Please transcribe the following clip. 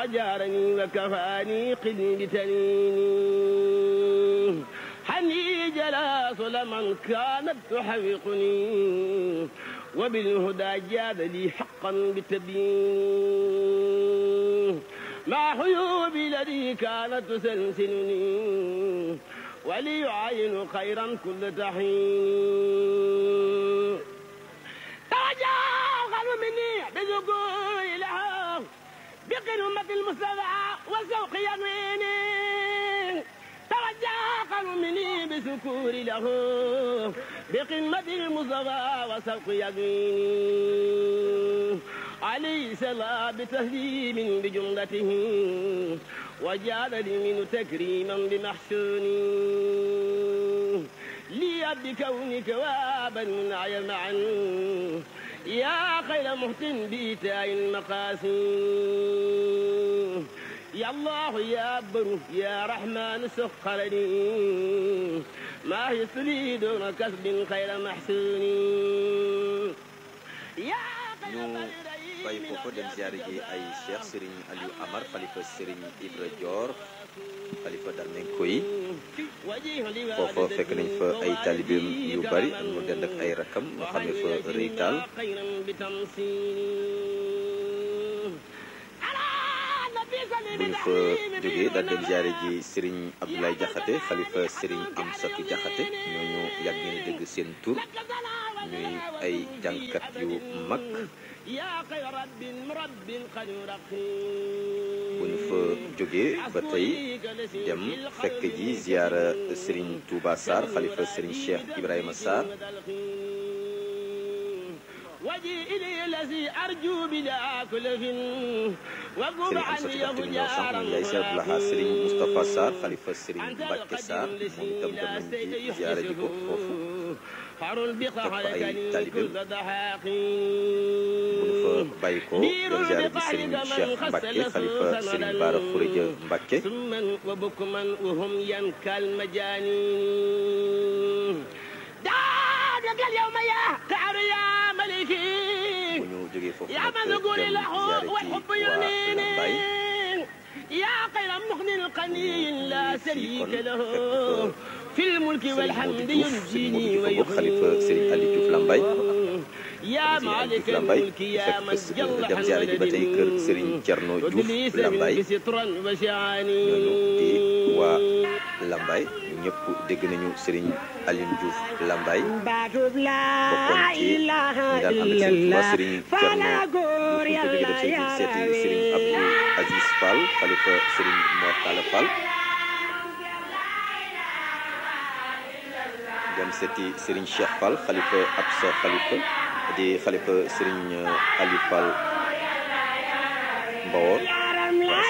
وجارني وكفاني قدي بتنيني حني جلاس لمن كانت تحوقني وبالهدى جاد لي حقا بالتبيين مع حيوبي الذي كانت تسلسلني وليعين خيرا كل تحين توجه قلب مني بذكور لها بقمة المصطفى وسوق يميني توجه قلب مني بسكور له بقمة المصطفى وسوق يميني عليه سلام بتهليم بجملته وجعل لي منه تكريما بمحسوني لي بكونك وابا منعي معا يا خير مهتن بإيتاء المقاسي يا الله يا بر يا رحمن سخر لي ما يسلي دون كسب خير محسون يا ñu bàyyi foofu dem ziare ji ay cheikh Serigne Aliou Amar xalifa Serigne Ibra Dior xalifa Darmenko yi foofa fekk nañ fa ay talibeem yu bari am mu dend ak ay rakam ñu xam ne fa rëy taal bu ñu fa jógee daal dem ziare ji Serigne Abdoulaye Diakhaté xalifa Serigne Amsatou Diakhaté ñooñu yàgg ngeen dégg seen tur ñuy ay jàngkat yu mag bu ñu fa jógee ba tey dem fekk ji ziara Serigne Touba Sarr xalifa Serigne Cheikh Ibrahima Sarr Serigne Amsatou Diakhaté mi ñëw sànq moom yaay Cheikh Abdoulaha Serigne Moustapha Sarr xalifa Serigne Mbacke Sarr moom itam dem nañ ci ziara ji ko foofu fekk fa ay talibeem bu ñu fa bàyyi ko dem ziare ji Serigne Cheikh Mbacke xalifa Serigne Bara Khourédia Mbacke bu ñu jógee foofu nag dem ziare ji waa Lambaye يا خير مغن قني لا شريك له في الملك والحمد ينجيني xalifa Serigne Aliou Diouf Lambaye يا مالك الملك يا من جل dem ziare ji ba tey kër Serigne Thierno Diouf Lambaye ñooñu di waa Lambaye ñëpp dégg nañu Serigne Aliou Diouf Lambaye bokkoon ci ñi daan ànd ak seen waa Serigne Thierno Diouf ko jógee dem Serigne seeti Serigne Abdou Aziz Fall xalifa Serigne Mor Talla Fall dem seeti Serigne Cheikh Fall xalifa Absa xalifa di xalifa Serigne Aliou Fall Mbawor